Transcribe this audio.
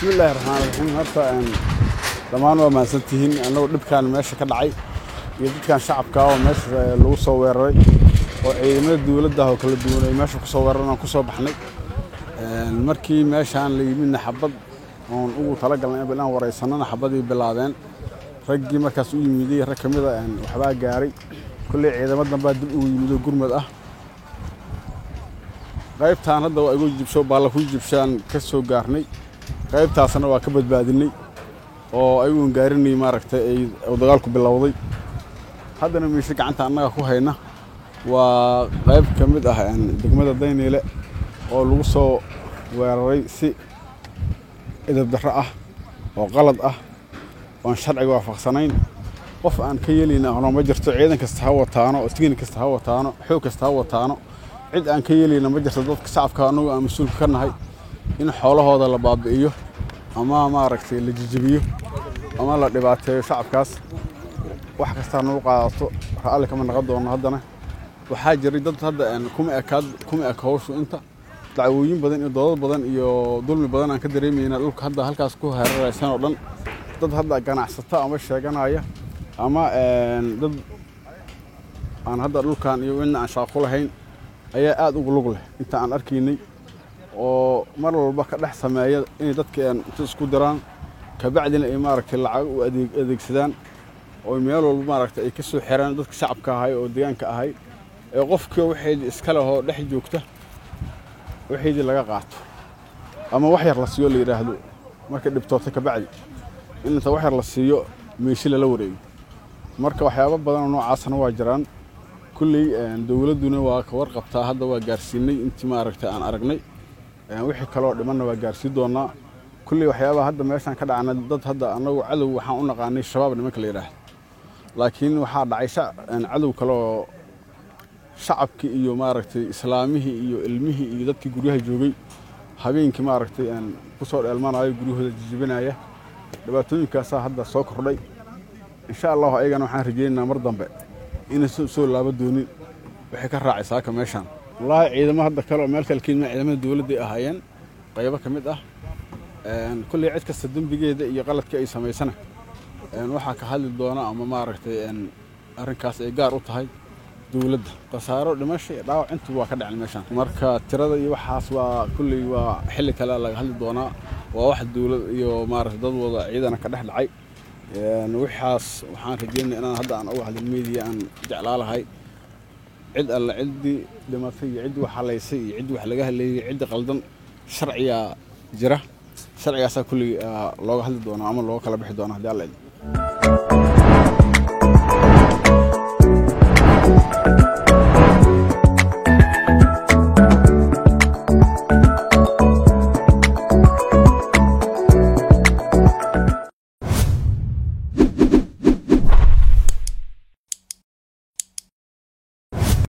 bismillaahi raxmaan raxiim horta dhammaan waa mahadsantihiin annagu dhibkaan meesha ka dhacay iyo dadkan shacabka oo meesha lagu soo weeraray oo ciidamada dowladda oo kala duwan ay meesha ku soo weeraran aan ku soo baxnay markii meeshaan la yimidna xabad oon ugu talagalnay in inaan waraysanana xabadii bilaabeen raggii markaas u yimiday rag ka mida waxbaa gaaray kolley ciidamo dambaa dib ugu yimidoo gurmad ah qaybtaan hadda waa igu jibsho baalla ku jibshaan ka soo gaarnay qaybtaasna waa ka badbaadinay oo ayagoon gaarinay maaragtay ay dagaalku bilowday haddana miishe gacanta annaga ku hayna waa qayb ka mid ah degmada dayniile oo lagu soo weeraray si edab darro ah oo qalad ah oon sharciga waafaqsanayn qof aan ka yeelayna ahno ma jirto ciidan kasta ha wataano oo tigni kasta ha wataano xoog kasta ha wataano cid aan ka yeelayna ma jirto dadka shacabka annagu aan mas-uulka ka nahay in xoolahooda la baabi'iyo ama maaragtay la jijibiyo ama la dhibaateeyo shacabkaas wax kastaa nagu qaadato ra'alli kama naqon doono haddana waxaa jiray dad hadda kuma ekaad kuma eka hawshu inta dacwooyin badan iyo doodad badan iyo dulmi badan aan ka dareemayna dhulka hadda halkaas ku hareeraysan oo dhan dad hadda ganacsato ama sheeganaya ama dad aan hadda dhulkan iyo cidna aan shaaqo lahayn ayaa aad ugu lug leh inta aan arkaynay oo mar walba ka dhex sameeya inay dadka inta isku diraan kabacdina ay maaragtay lacag u adeegsadaan oo meel walba maaragtay ay ka soo xiraan dadka shacabka ahay oo deegaanka ahay ee qofkii waxaydii iska lehoo dhex joogta waxaydii laga qaato ama wax yar la siiyo la yidhaahdo markay dhibtoota kabacdi in inta wax yar la siiyo meeshi lala wareego marka waxyaabo badanoo noocaasna waa jiraan kulley dowladduna waa ka warqabtaa hadda waa gaarsiinay intii maaragtay aan aragnay wixii kaloo dhimanna waa gaarsii doonaa kulley waxyaabaha hadda meeshaan ka dhacna dad hadda annagu cadow waxaan u naqaanay shabaab nimanka la yidhaahdo laakiin waxaa dhacay cadow kaleoo shacabkii iyo maaragtay islaamihii iyo ilmihii iyo dadkii guryaha joogay habeenkii maaragtay ku soo dheelmanayo guryahooda jijibinaya dhibaatooyinkaasaa hadda soo kordhay insha allahu ayagana waxaan rajaynaynaa mar dambe inaysan soo laaba doonin waxay ka raacay saaka meeshaan wallaahi ciidamo hadda kale oo meel kale keedma ciidamada dowladday ahaayeen qaybo ka mid ah kulley cid kasta dembigeeda iyo qaladka ay samaysana waxaa ka hadli doona ama maaragtay arrinkaas ay gaar u tahay dowladda khasaaro dhimasho iyo dhaawac intuba waa ka dhacen meeshaan marka tirada iyo waxaas waa kulley waa xilli kale laga hadli doonaa waa wax dowlad iyo maaragtay dad wada ciidana ka dhex dhacay waxaas waxaan rajeynaya inaan hadda aan uga hadlin media aan jeclaa lahay cid alle ciddii dhimatay iyo ciddii wax halaysay iyo ciddii wax laga haleeyey ciddii qaldan sharciyaa jira sharcigaasaa kulley looga hadli doonaa ama looga kala bixi doonaa haddii alla idin